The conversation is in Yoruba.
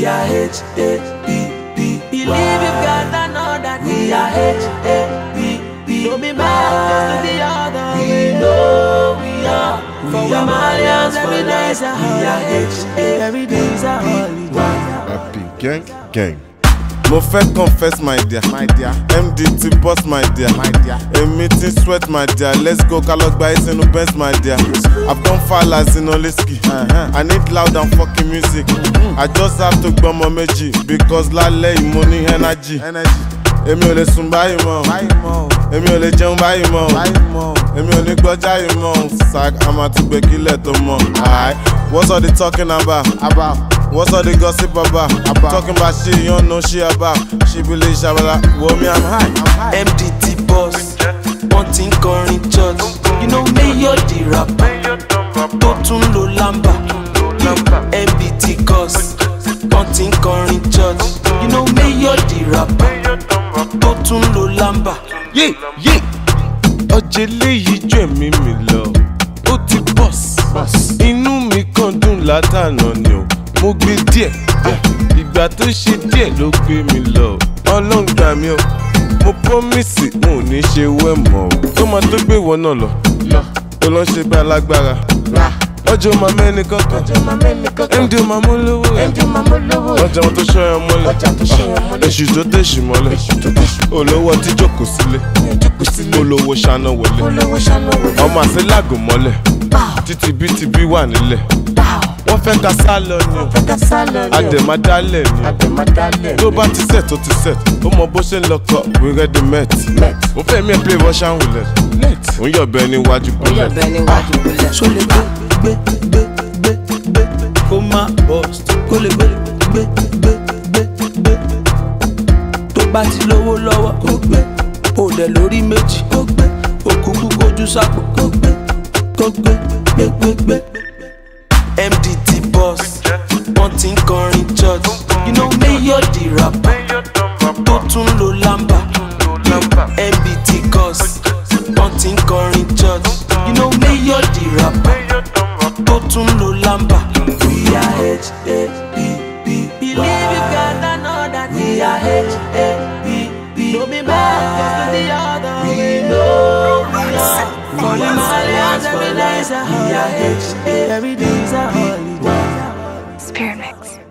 We are H A P P. Believe you got another We are H A P P. Don't be mad, just do the other We way. know we are. For We are Malians, Malians every for day is a life. We are holiday. H A Every day is a holiday. Happy gang gang. Mo fẹ́ confess my dear. My dear. MD ti boss my dear. My dear. Èmi ti sweat my dear. Let's go ká lọ gba ẹsẹ̀ inú Benz my dear. I've gone far as in Oliski. I need loud and fucking music. I just have to gbọ́mọ méjì because lálẹ́ yìí mo ní energy. Èmi ò lè sùn báyìí mọ́. Èmi ò lè jẹun báyìí mọ́. Èmi ò ní gbọ́jà yìí mọ́. Sack a máa tún gbé kílẹ̀ tó mọ̀. Aight. What's all the talking about? about? What's all the gossip about? about? Talking about shit you don't know shit about. She believe shabala. Well, me, I'm high. I'm high. MDT boss, wọ́n ti ń kọrin church. You know mayor the rapper, tó tún lo lamba. MBT cos, wọ́n ti ń kọrin church. You know mayor the rapper, tó tún lo lamba. Yé yé. Ọjà eléyìí jù ẹ̀mí mi lọ. Ó ti bọ̀s. Inú mi kàn dùn látànà ni o. Mo gbé díẹ̀. Ìgbà tó ṣe díẹ̀ ló gbé mi lọ. Ọlọ́run gbà mí o. Mo promise n ò ní ṣe wẹ́ mọ́ o. Tó máa tó gbé ìwọ náà lọ. Tó lọ ṣe bá alágbára. Ọjọ́ máa mẹ́ni kankan. MD máa mú lówó rẹ̀. Ọjà wọn tó ṣọ́ ẹ mọ́lẹ̀. Èṣù tó tẹ̀sù mọ́lẹ̀. Olówó ọtí jókòó sílé. Olówó ṣáná wọlé. Ọmọ àṣẹ lágùn mọ́lẹ̀. Títí bí ti bí wà nílẹ̀. Wọ́n fẹ́ ka sá lọ ni o. Àdèmádálẹ̀ ni o. Tó bá ti set tó ti set. Ó mọ bó ṣe ń lọ kọ we ready met. Mo fẹ́ mi ẹ̀ play Russian roulette. Ó ń yọ̀bẹ níwájú bullet. Ṣó lè gbé gbé gbé gbé gbé kó má bust kó lè gbé gbé gbé gbé gbé. Tó bá ti lówó lọ́wọ́ kó gbé. O dẹ̀ lórí méjì kó gbé. Òkúkú kojú sápò kó gbé. Kó gbé gbé gbé gbé. MDT boss, wọ́n ti ń kọrin church. You know mayor the rapper, tó tún lo lamba. MBT cos, wọ́n ti ń kọrin church. You know mayor the rapper, tó tún lo lamba. We are H A P P. Believe you got another We are H A P P. Don't be mad, just do the other We way. know we are. For We the are Malians, Malians for every day is a life. We are holiday. H A Every day is a holiday. Spirit Mix.